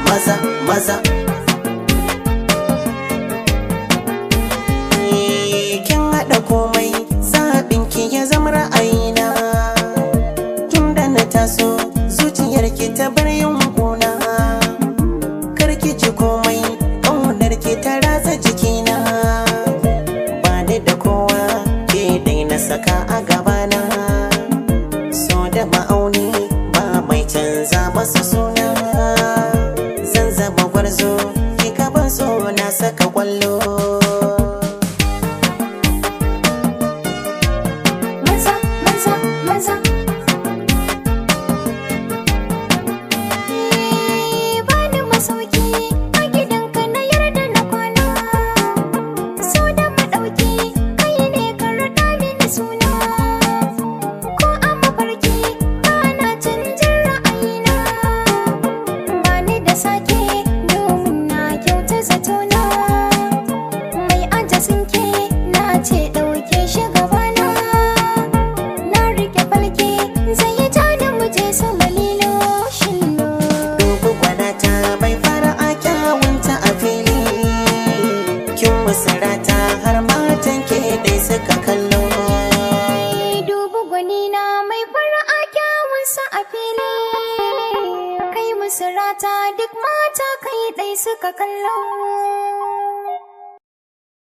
maza maza kin haɗa komai zaɓin ki ya zama ra'ayina tun da na taso zuciyar ki ta bar yin kuna kar ki ji komai ƙaunar ki ta ratsa jikina ba ni da kowa ke dai na saka a gabana so da ma'auni ba mai canza masa suna zan zama gwarzo ki gaban so na saka kwallo maza maza maza bani masauki a gidanka na yarda na kwana so da madauki kai ne ka raɗa mini suna ko a mafarki bana canjin ra'ayina bani da sake domin na kyauta zatona mai ajasin ke na ce ɗauke shi gabana na rike falke zai yi ta da muje sama lilo shillo dubu gwanata bai fara a kyawunta a fili kin musarata har matan ke dai suka kallo dubu gwanina mai fara'a kyawunsa a fili kai musu rata duk mata kai ɗai suka kallo